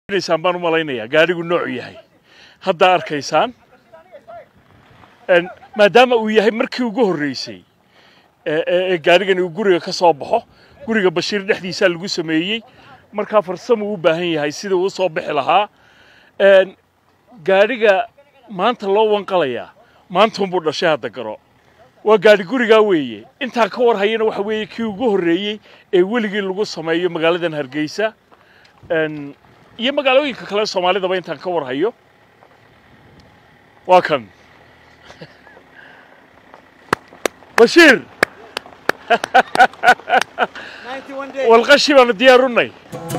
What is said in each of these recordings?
naysaan baan u malaynayaa gaadhigu noocu yahay haddaa arkaysaan maadaama uu yahay markii ugu horreysay ee gaadhigani uu guriga ka soo baxo guriga bashiir dhexdiisaa lagu sameeyey markaa farsamuu u baahan yahay sidii uu soo bixi lahaa gaadhiga maanta loo wanqalayaa maantuunbuu dhashay hadda garo waa gaadhi gurigaa weeye intaan ka war hayana waxa weeye kii ugu horreeyey ee weligii lagu sameeyo magaaladan hargeysa iyo magaalooyinka kale soomaalidaba intaan ka war hayo waa kan bashiir walqashi baanu diyaarunay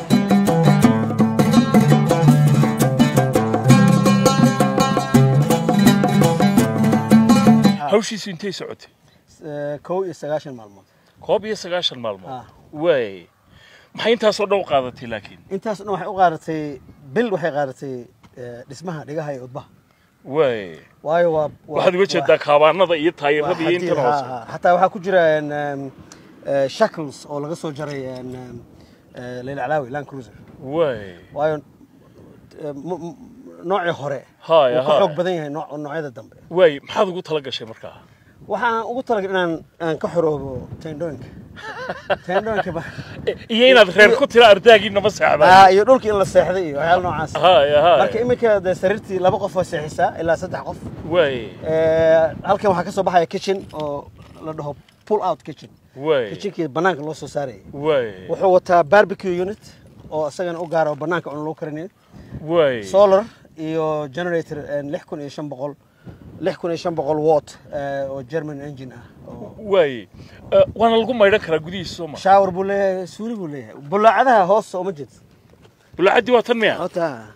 hawshiisu intay socotay kow iyo sagaashan maalmood koob iyo sagaashan maalmood Ah. waay maxay intaasoo dhan u qaadatay laakiin intaas dhan waxay u qaadatay bil waxay qaadatay eh, dhismaha dhigaha iyo udbaha waay waayo waa waa- waxaad uga jeedaa kaabaanada iyo waa taayirada iyo xadiid, intan ha, hoose ha. xataa waxaa ku jira en, em, eh, shackles oo laga soo jaray en, em, eh, leyla calaawi land cruiser waay waayo eh, m- m- noocii hore Haya, wuu ka haya. xoog badan yahay nooc- noocyada dambe waay maxaad ugu tala gashay markaa waxaan ugu talagalay inaan aan ka xoroobo tendooyinka tendooyinka ba iyo inaad reer ku tira ardaagiinama seexdaan Ah, iyo dhulka in la seexday iyo waxyaala noocaas haya marka haya iminka dee sariirtii laba qof oo seexisaa ilaa saddex qof waay Eh, halkan waxaa ka soo baxaya kitchen oo la dhaho pull out kitchen waay kitchenkii banaanka loo soo saarayay waay wuxuu wataa barbecue unit oo isagana u gaara oo banaanka cun lagu karinayo waay solar iyo generator eh, lix kun iyo shan boqol lix kun iyo shan boqol watt eh, oo german engine ah oo waay Eh, waana lagu maydhan karaa gudihiisa soo ma shower buu leeyahay suuli buu leeyahay bulaacadaha hoos uma jeed bulacaddii waa tan miya ota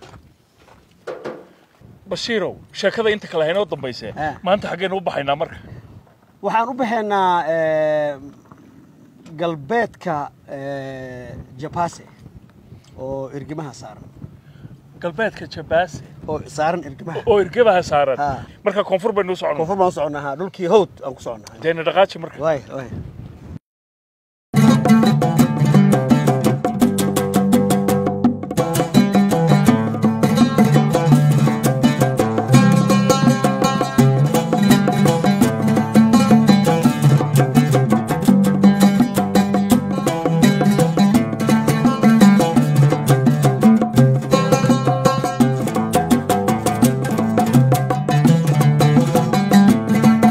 bashiirow sheekada inta kale haynoo dambayse Ah. maanta xaggaynu u baxaynaa marka waxaan u baxaynaa eh, galbeedka eh, japase oo irgimaha saaran galbeedka jabaase oo saaran irgimaha oo irgabaha saaran Ah. marka koonfur baynu u soconnaa koonfur baan u soconaa ha dhulkii hawd aan ku soconaa deena dhaqaaji marka waay waay